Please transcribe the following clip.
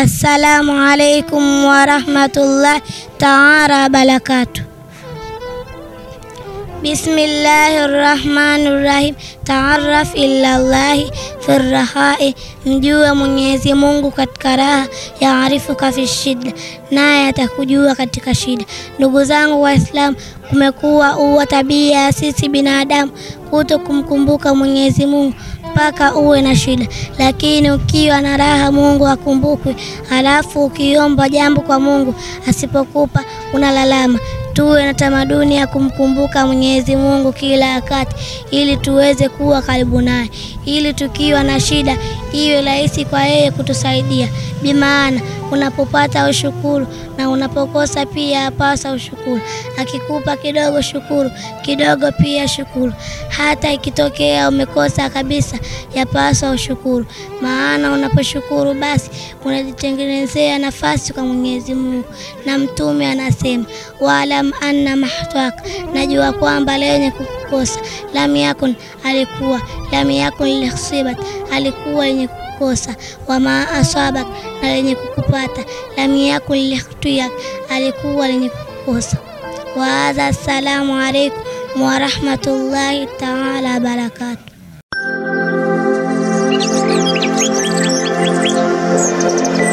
Assalamu alaikum warahmatullahi taala wabarakatuh. Bismillahi rahmani rahim. Taaraf ila llahi fi rahai, mjue Mwenyezi Mungu katika raha, yaarifuka fi shida, naye atakujua katika shida. Ndugu zangu Waislamu, kumekuwa uwa tabia ya sisi binadamu kuto kumkumbuka Mwenyezi Mungu mpaka uwe na shida, lakini ukiwa na raha Mungu akumbukwe, halafu ukiomba jambo kwa Mungu asipokupa unalalama. Tuwe na tamaduni ya kumkumbuka Mwenyezi Mungu kila wakati, ili tuweze kuwa karibu naye, ili tukiwa na shida iwe rahisi kwa yeye kutusaidia. Bimaana unapopata ushukuru, na unapokosa pia apasa ushukuru. Akikupa kidogo, shukuru kidogo, pia shukuru. Hata ikitokea umekosa kabisa, yapasa ushukuru, maana unaposhukuru basi unajitengenezea nafasi kwa Mwenyezi Mungu. Na Mtume anasema waalam anna mahtwaka, najua kwamba lenye kukosa lam yakun, alikuwa lam yakun lihsibat, alikuwa lenye kukosa wama asabak, na lenye kukupata lam yakun likhtiyak, alikuwa lenye kukosa. Wa hadha, assalamu alaikum warahmatullahi taala wabarakatuh.